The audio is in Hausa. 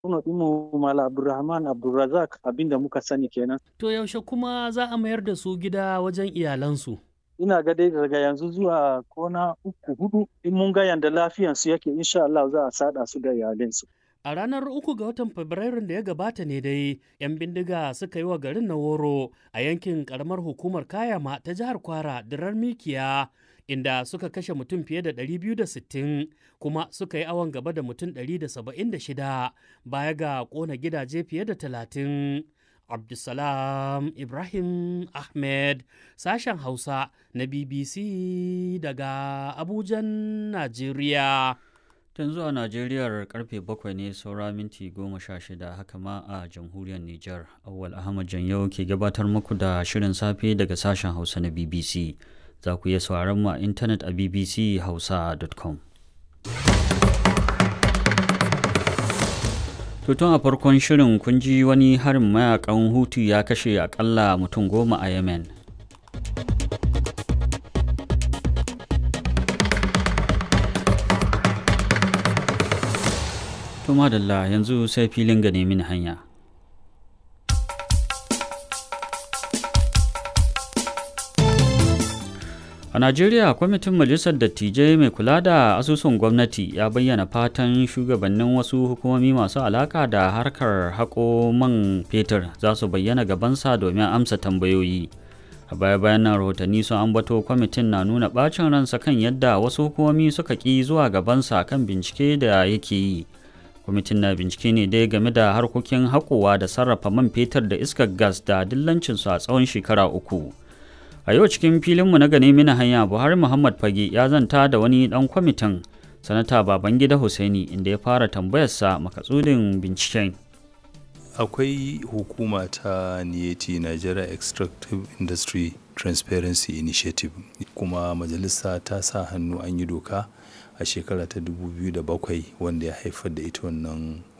Gwamna ɗinmu Malam Abdulrahman Abdulrazak abinda muka sani kenan. To yaushe kuma za a mayar da su gida wajen iyalansu? Ina ga dai daga yanzu zuwa kona uku hudu in mun ga yanda lafiyansu yake insha Allah za a sada su da iyalinsu. A ranar uku ga watan Fabrairun da ya gabata ne dai, 'yan bindiga suka yi wa garin na woro a yankin karamar hukumar Kayama ta jihar Kwara dirar Mikiya, inda suka kashe mutum fiye da 260 kuma suka yi awon gaba da mutum 176 baya ga ƙona gidaje fiye da 30. Abdulsalam Ibrahim Ahmed, sashen Hausa na BBC daga Abujan, Najeriya. Tun zuwa Najeriyar karfe bakwai ne saura minti goma sha shida haka ma a jamhuriyar Nijar. Awal Ahmad Janyau ke gabatar muku da shirin safe daga sashen Hausa na BBC. Za ku iya sauraron mu a intanet a bbchausa.com. Tutun a farkon shirin kun ji wani harin mayakan Hutu ya kashe akalla mutum goma a Yemen. To madalla yanzu sai filin ga nemi hanya. A Najeriya, kwamitin Majalisar Dattijai mai kula da asusun gwamnati ya bayyana fatan shugabannin wasu hukumomi masu alaka da harkar haƙo man fetur za su bayyana gabansa domin amsa tambayoyi. A baya-bayan nan rahotanni sun ambato kwamitin na nuna ɓacin ransa kan yadda wasu hukumomi suka ƙi zuwa gabansa kan bincike da yake yi. kwamitin na bincike ne dai game da harkokin haƙowa da sarrafa man fetur da iskar gas da dillancinsu a tsawon shekara uku a yau cikin filinmu na gane mina hanya buhari muhammad fage ya zanta da wani ɗan kwamitin sanata babangida hussaini inda ya fara tambayarsa makatsudin binciken akwai hukuma ta niyeti nigeria extractive industry transparency initiative kuma majalisa ta sa hannu an yi doka a shekara ta 2007 wanda ya haifar da ita wannan